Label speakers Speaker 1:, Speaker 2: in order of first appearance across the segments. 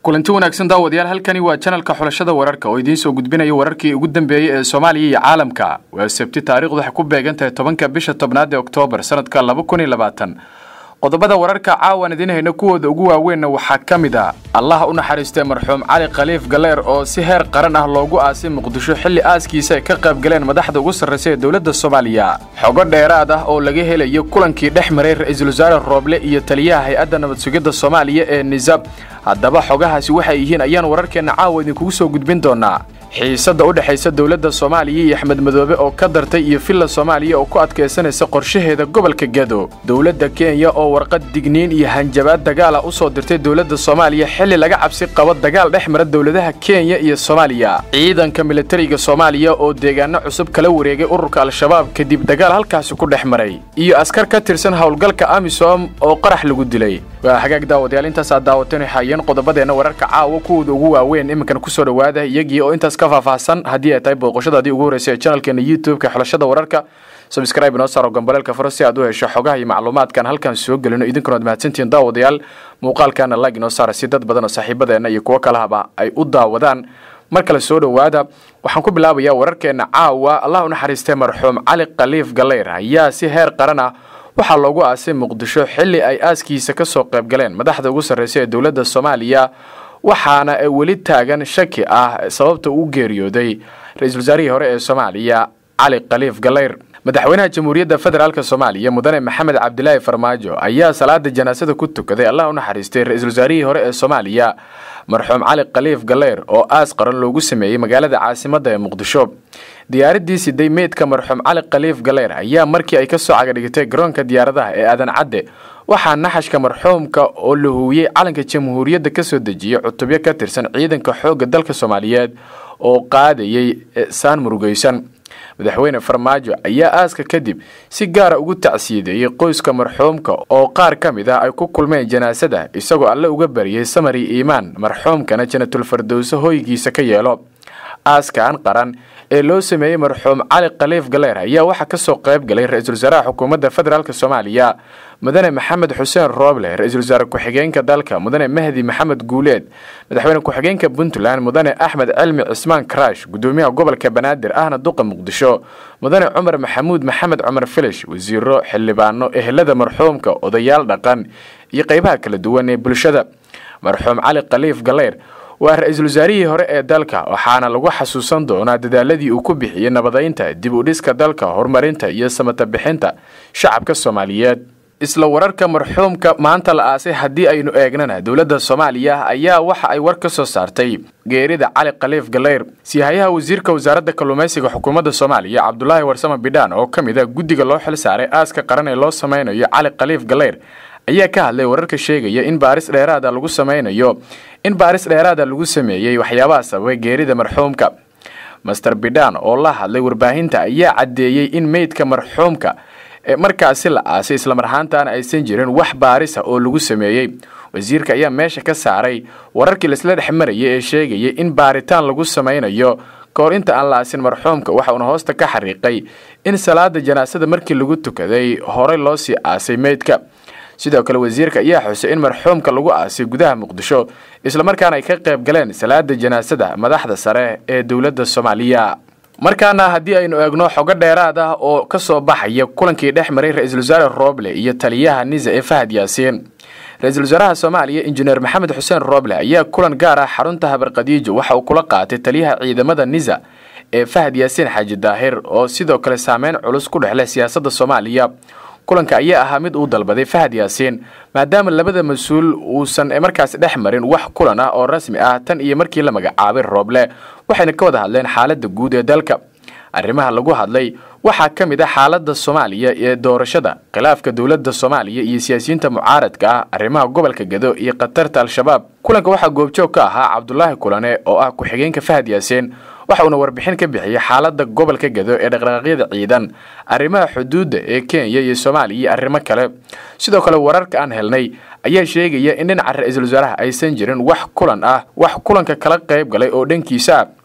Speaker 1: kulanti wanaagsan daawadayaal halkani waa janalka xulashada wararka oo idiin soo gudbinaya wararkii ugu dambeeyey ee soomaaliya iyo caalamka waa sabti taarikhdu waxay ku beegan tahay tobanka bisha tobnaad ee oktoobar sanadka laba kun iyo labaatan qodobada wararka caawan idiin hayna kuwooda ugu waaweynna waxaa ka mid ah allaha u naxariistay marxuum cali khaliif galeer oo si heer qaran ah loogu aasay muqdisho xilli aaskiisa ay ka qayb galeen madaxda ugu sarraysa ee dowladda soomaaliya xogo dheeraad ah oo laga helayo kulankii dhex maray ra-iisul wasaare rooble iyo taliyaha hay-adda nabad sugidda soomaaliya ee nisab haddaba xogahaasi waxay yihiin ayaan wararkeenna caawa idinkugu soo gudbin doonaa xiisadda u dhexaysa dowladda soomaaliya iyo axmed madoobe oo ka dartay iyo villa soomaaliya oo ku adkaysanaysa qorshaheeda gobolka gado dowladda kenya oo warqad digniin iyo hanjabaad dagaala u soo dirtay dowladda soomaaliya xilli laga cabsi qabo dagaal dhex mara dowladaha kenya iyo soomaaliya ciidanka militariga soomaaliya oo deegaano cusub kala wareegay ururka al-shabaab kadib dagaal halkaasi ku dhex maray iyo askar ka tirsan howlgalka amisom oo qarax lagu dilay waa hagaag daawadayaal intaasaa daawatan hayeen qodobadeenna wararka caawa kuwooda ugu waaweyn iminkan kusoo dhowaada iyagii oo intaas ka faahfaahsan haddii ay tahay booqashadaadii ugu horreysay ee channelkeena youtube-ka xulashada wararka subscribe inoo saaro gambaleelka faro si aad u hesho xogaha iyo macluumaadkan halkan soo gelino idinkuna ad mahadsantihiin daawadayaal muuqaalkaana lag inoo saara si dad badan oo saaxiibadeenna iyo kuwo kalahaba ay u daawadaan mar kale soo dhowaada waxaan ku bilaabayaa wararkeenna caawa allah u naxariistay marxuum cali khaliif galeyr ayaa si heer qaran ah waxaa loogu aasay muqdisho xilli ay aaskiisa ka soo qayb galeen madaxda ugu sarraysa ee dowladda soomaaliya waxaana weli taagan shaki ah sababta uu geeriyooday ra-iisul wasaarihii hore ee soomaaliya cali khaliif galeyr madaxweynaha jamhuuriyadda federaalk soomaaliya mudane maxamed cabdilaahi farmaajo ayaa salaada janaasada ku tukaday allah u naxariistay ra-iisul wasaarihii hore ee soomaaliya marxuum cali khaliif galeyr oo aas qaran loogu sameeyey magaalada caasimadda ee muqdisho diyaaraddii siday meydka marxuum cali khaliif galeyr ayaa markii ay ka soo cagadhigtay garoonka diyaaradaha ee aadan cadde waxaa naxashka marxuumka oo la huwiyey calanka jamhuuriyadda ka soo dejiyey cutubyo ka tirsan ciidanka xoogga dalka soomaaliyeed oo qaadayay saan murugaysan madaxweyne farmaajo ayaa aaska kadib si gaara ugu tacsiyadeeyey qoyska marxuumka oo qaar ka mid ah ay ku kulmeen janaasada isagoo alle uga bariyey samari iimaan marxuumkana janatulfardowso hoygiisa ka yeelo aaskan qaran ee loo sameeyey marxuum cali khaliif galeer ayaa waxaa kasoo qayb galay ra-iisul wasaaraha xukuumadda federaalk soomaaliya mudane maxamed xuseen rooble ra-iisul wasaare ku-xigeenka dalka mudane mahdi maxamed guuleed madaxweyne ku-xigeenka puntland mudane axmed cilmi cismaan karash gudoomiyaha gobolka banaadir ahna duqa muqdisho mudane cumar maxamuud maxamed cumar filish wasiiro xildhibaano ehelada marxuumka odayaal dhaqan iyo qeybaha kala duwan ee bulshada marxuum cali khaliif galeyr waa ra-iisul wasaarihii hore ee dalka waxaana lagu xasuusan doonaa dadaaladii uu ku bixiyey nabadaynta dib u dhiska dalka horumarinta iyo samata bixinta shacabka soomaaliyeed isla wararka marxuumka maanta la aasay haddii aynu eegnana dowladda soomaaliya ayaa waxa ay war ka soo saartay geerida cali khaliif galeyr siyahayaha wasiirka wasaaradda kalluumaysiga xukuumadda soomaaliya cabdulaahi warsame bidhaan oo ka mid a guddiga loo xil saaray aaska qaran ee loo sameynayo cali khaliif galeyr ayaa ka hadlay wararka sheegaya in baaris dheeraada lagu sameynayo in baaris dheeraada lagu sameeyey waxyaabaha sababay geerida marxuumka master bidhan oo la hadlay warbaahinta ayaa caddeeyey in meydka marxuumka ee markaasi la aasay islamar ahaantaana aysan jirin wax baarisa oo lagu sameeyey wasiirka ayaa meesha ka saaray wararkii laisla dhex marayay ee sheegayay in baaritaan lagu sameynayo kahor inta aan la aasin marxuumka waxa uuna hoosta ka xariiqay in salaada janaasada markii lagu tukaday horey loo sii aasay meydka sidoo kale wasiirka ayaa xusay in marxuumka lagu aasay gudaha muqdisho islamarkaana ay ka qayb galeen salaada janaasada madaxda sare ee dowladda soomaaliya markaana haddii aynu eegno xogo dheeraad ah oo ka soo baxaya kulankii dhex maray ra-iisul wasaare rooble iyo taliyaha nisa ee fahad yaasiin ra-iisul wasaaraha soomaaliya injineer maxamed xuseen rooble ayaa kulan gaar ah xarunta habarqadiijo waxa uu kula qaatay taliyaha ciidamada nisa ee fahad yaasiin xaaji daahir oo sidoo kale saameyn culus ku dhexleh siyaasadda soomaaliya kulanka ayaa ahaa mid uu dalbaday fahad yaasiin maadaama labada mas-uul uusan markaas dhex marin wax kulan ah oo rasmi ah tan iyo markii la magacaabay rooble waxayna ka wada hadleen xaaladda guud ee dalka arrimaha lagu hadlay waxaa ka mid ah xaaladda soomaaliya ee doorashada khilaafka dowladda soomaaliya iyo siyaasiyiinta mucaaradka ah arrimaha gobolka gado iyo khatarta al-shabaab kulanka waxaa goobjoog ka ahaa cabdulaahi kulane oo ah ku-xigeenka fahad yaasiin waxa uuna warbixin ka bixiyey xaaladda gobolka gado ee dhaqdhaqaaqyada ciidan arrimaha xuduudda ee kenya iyo soomaaliya iyo arrimo kale sidoo kale wararka aan helnay ayaa sheegaya in dhinaca ra-iisul wasaaraha aysan jirin wax kulan ah wax kulanka kala qayb galay oo dhankiisa ah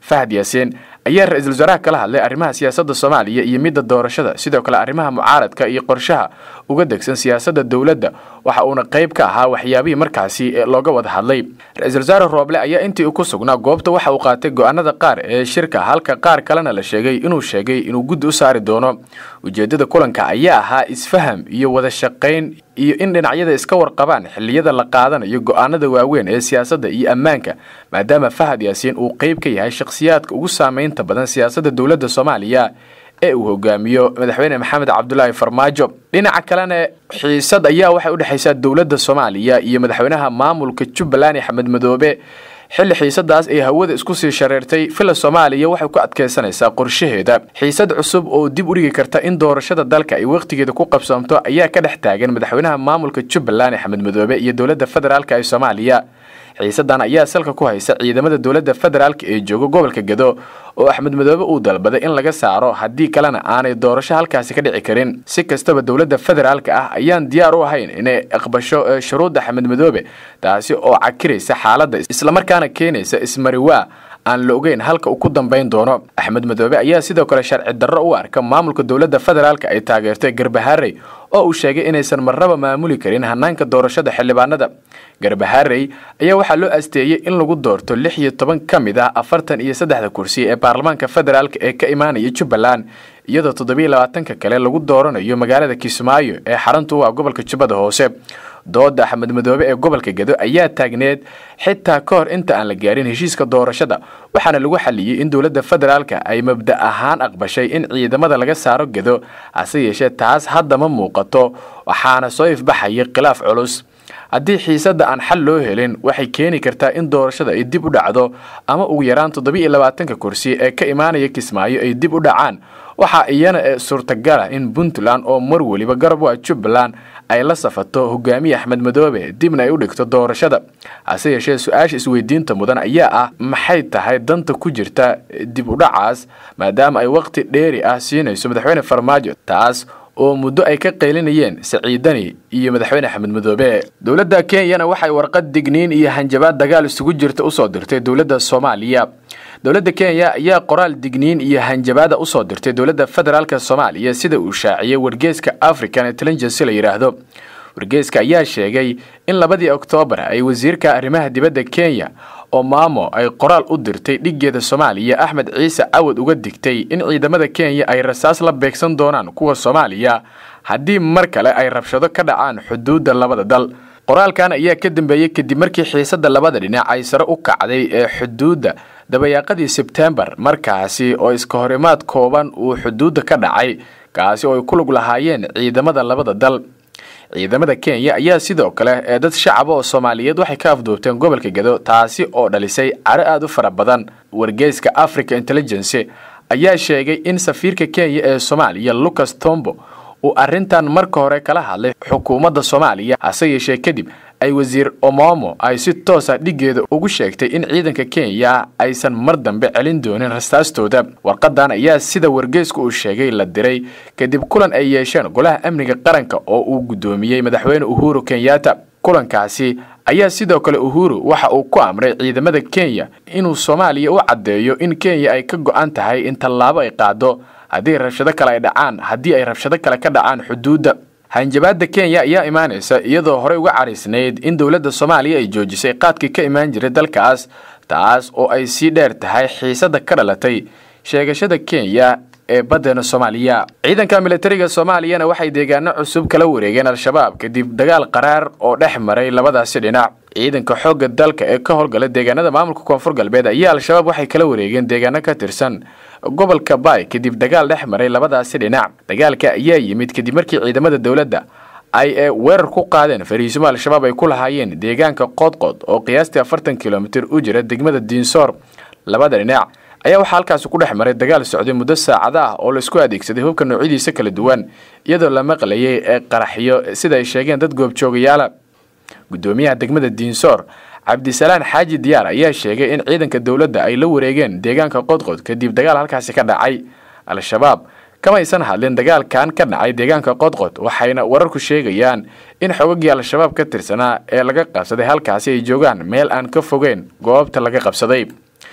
Speaker 1: fahad yaasiin ayaa ra-iisul wasaaraha kala hadlay arrimaha siyaasadda soomaaliya iyo midda doorashada sidoo kale arrimaha mucaaradka iyo qorshaha uga degsan siyaasadda dowladda waxa uuna qayb ka ahaa waxyaabihii markaasi looga wada hadlay ra-iisul wasaare rooble ayaa intii uu ku sugnaa goobta waxa uu qaatay go-aanada qaar ee shirka halka qaar kalena la sheegay inuu sheegay inuu guddi u saari doono ujeeddada kulanka ayaa ahaa isfaham iyo wada shaqayn iyo in dhinacyada iska warqabaan xilliyada la qaadanayo go-aanada waaweyn ee siyaasadda iyo ammaanka maadaama fahad yaasiin uu qayb ka yahay shakhsiyaadka ugu saameynta badan siyaasadda dowladda soomaaliya ee uu hogaamiyo madaxweyne maxamed cabdulaahi farmaajo dhinaca kalena xiisad ayaa waxay udhexaysaa dowladda soomaaliya iyo madaxweynaha maamulka jubbaland axmed madoobe xilli xiisadaas ay hawada isku sii shareertay villa soomaaliya waxay ku adkaysanaysaa qorshaheeda xiisad cusub oo dib u dhigi karta in doorashada dalka ay wakhtigeeda ku qabsoomto ayaa ka dhex taagan madaxweynaha maamulka jubbaland axmed madoobe iyo dowladda federaalka ee soomaaliya xiisadan ayaa salka ku haysa ciidamada dowladda federaalka ee jooga gobolka gado oo axmed madoobe uu dalbaday in laga saaro haddii kalena aanay doorasho halkaasi ka dhici karin si kastaba dowladda federaalka ah ayaan diyaar u ahayn inay aqbasho shuruudda axmed madoobe taasi oo cakiraysa xaaladda islamarkaana keenaysa ismariwaa aan la ogeyn halka uu ku dambayn doono axmed madoobe ayaa sidoo kale sharci darro u arka maamulka dowladda federaalka ay taageertay garbaharey oo uu sheegay inaysan marnaba maamuli karin hanaanka doorashada xildhibaanada garbaharey ayaa waxaa loo asteeyey in lagu doorto lix iyo toban ka mid ah afartan iyo saddexda kursi ee baarlamaanka federaalk ee ka imaanaya jubbaland iyadoo toddobiyo labaatanka kale lagu dooranayo magaalada kismaayo ee xaruntu u ah gobolka jubbada hoose dooda axmed madoobe ee gobolka gado ayaa taagneed xitaa ka hor inta aan la gaarin heshiiska doorashada waxaana lagu xaliyey in dowladda federaalka ay mabda ahaan aqbashay in ciidamada laga saaro gado hase yeeshee taas hadda ma muuqato waxaana soo ifbaxaya khilaaf culus haddii xiisadda aan xal loo helin waxay keeni kartaa in doorashada ay dib u dhacdo ama ugu yaraan toddobiiyo labaatanka kursi ee ka imaanaya kismaayo ay dib u dhacaan waxaa iyana ee suurtagala in puntland oo mar weliba garab u ah jubbaland ay la safato hogaamiye axmed madoobe dibna ay u dhigto doorashada hase yeeshee su-aasha isweydiinta mudan ayaa ah maxay tahay danta ku jirta dib u dhacaas maadaama ay wakhti dheeri ah siinayso madaxweyne farmaajo taas oo muddo ay ka qaylinayeen saciidani iyo madaxweyne axmed madoobe dowladda kenyana waxay warqad digniin iyo hanjabaad dagaal isugu jirta usoo dirtay dowladda soomaaliya dowladda kenya ayaa qoraal digniin iyo hanjabaada usoo dirtay dowladda federaalk soomaaliya sida uu shaaciyey wargeeska african intelligency la yidhaahdo wargeeska ayaa sheegay in labadii oktoobar ay wasiirka arrimaha dibadda kenya oo maamo ay qoraal u dirtay dhiggeeda soomaaliya axmed ciise cawad uga digtay in ciidamada kenya ay rasaas la beegsan doonaan kuwa soomaaliya haddii mar kale ay rabshado ka dhacaan xuduudda labada dal qoraalkan ayaa ka dambeeyey kadib markii xiisadda labada dhinac ay sare u kacday ee xuduudda dabayaaqadii sebtembar markaasi oo iska horimaad kooban uu xuduudda ka dhacay kaasi oo ay ku lug lahaayeen ciidamada labada dal ciidamada kenya ayaa sidoo kale ee dad shacaba oo soomaaliyeed waxay ka afduubteen gobolka gado taasi oo dhalisay caro aada u fara badan wargeyska africa intelligency ayaa sheegay in safiirka kenya ee soomaaliya lucas tombo uu arrintan marka hore kala hadlay xukuumadda soomaaliya hase yeeshee kadib ay wasiir omomo ay si toosa dhiggeeda ugu sheegtay in ciidanka kenya aysan mar dambe celin doonin rastaastooda warqadan ayaa sida wargeysku uu sheegay la diray kadib kulan ay yeesheen golaha amniga qaranka oo uu guddoomiyey madaxweyne uhuru kenyatta kulankaasi ayaa sidoo kale uhuru waxa uu ku amray ciidamada kenya inuu soomaaliya u caddeeyo in kenya ay ka go-an tahay in tallaabo ay qaado haddii rabshado kale ay dhacaan haddii ay rabshado kale ka dhacaan xuduudda hanjabaadda kenya ayaa imaanaysa iyadoo horey uga caraysnayd in dowladda soomaaliya ay joojisay qaadkii ka imaan jiray dalkaas taas oo ay sii dheer tahay xiisadda ka dhalatay sheegashada kenya ee baddeena soomaaliya ciidanka militariga soomaaliyana waxay deegaano cusub kala wareegeen al-shabaab kadib dagaal qaraar oo dhex maray labadaasi dhinac ciidanka xoogga dalka ee ka howlgala deegaanada maamulka koonfur galbeed ayaa al-shabaab waxay kala wareegeen deegaano ka tirsan gobolka baay kadib dagaal dhex maray labadaasi dhinac dagaalka ayaa yimid kadib markii ciidamada dowladda ay ee weerar ku qaadeen fariisimo al-shabaab ay ku lahaayeen deegaanka qoodqood oo qiyaastii afartan kilomitir u jira degmada diinsoor labada dhinac ayaa waxaa halkaasi ku dhex maray dagaal socday muddo saacada ah oo laisku adeegsaday hubka noocyadiisa kala duwan iyadoo la maqlayay ee qaraxyo sida ay sheegeen dad goobjoogayaala guddoomiyaha degmada diinsoor cabdisalaan xaaji diyaar ayaa sheegay in ciidanka dowladda ay la wareegeen deegaanka qodqod kadib dagaal halkaasi ka dhacay al-shabaab kamaysan hadlin dagaalkan ka dhacay deegaanka qodqod waxayna wararku sheegayaan in xogagii al-shabaab ka tirsanaa ee laga qabsaday halkaasi ay joogaan meel aan ka fogeyn goobta laga qabsaday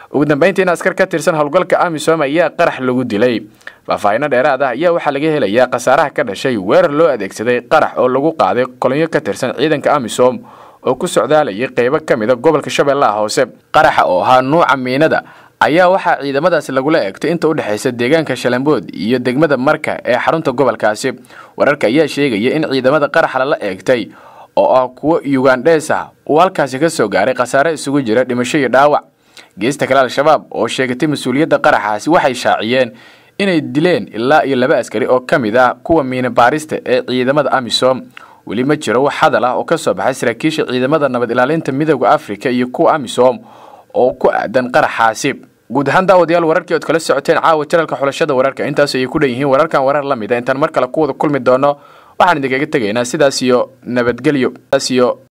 Speaker 1: ugu dambeyntiina askar ka tirsan howlgalka amisom ayaa qarax lagu dilay faahfaahino dheeraad ah ayaa waxaa laga helayaa khasaaraha ka dhashay weerar loo adeegsaday qarax oo lagu qaaday kolonyo ka tirsan ciidanka amisom oo ku socdaalayay qeybo ka mid a gobolka shabeellaha hoose qaraxa oo ahaa nuuca miinada ayaa waxaa ciidamadaasi lagula eegtay inta u dhexaysa deegaanka shalambood iyo degmada marka ee xarunta gobolkaasi wararka ayaa sheegaya in ciidamada qaraxa lala eegtay oo ah kuwo yugandhees ah uu halkaasi ka soo gaaray khasaare isugu jira dhimasho iyo dhaawac geesta kale al-shabaab oo sheegatay mas-uuliyadda qaraxaasi waxay shaaciyeen inay dileen ilaa iyo laba askari oo ka mid ah kuwa miina baarista ee ciidamada amisom weli ma jiro wax hadal ah oo ka soo baxay saraakiisha ciidamada nabad ilaalinta midooda afrika iyo kuwa amisom oo ku aadan qaraxaasi guud ahaan daawadayaal wararkii ood kala socoteen caawa janalka xulashada wararka intaas ayay ku dhan yihiin wararkan warar la mid a intaan mar kale ku wada kulmi doono waxaan idinkaga tegaynaa sidaas iyo nabadgelyo sidaas iyo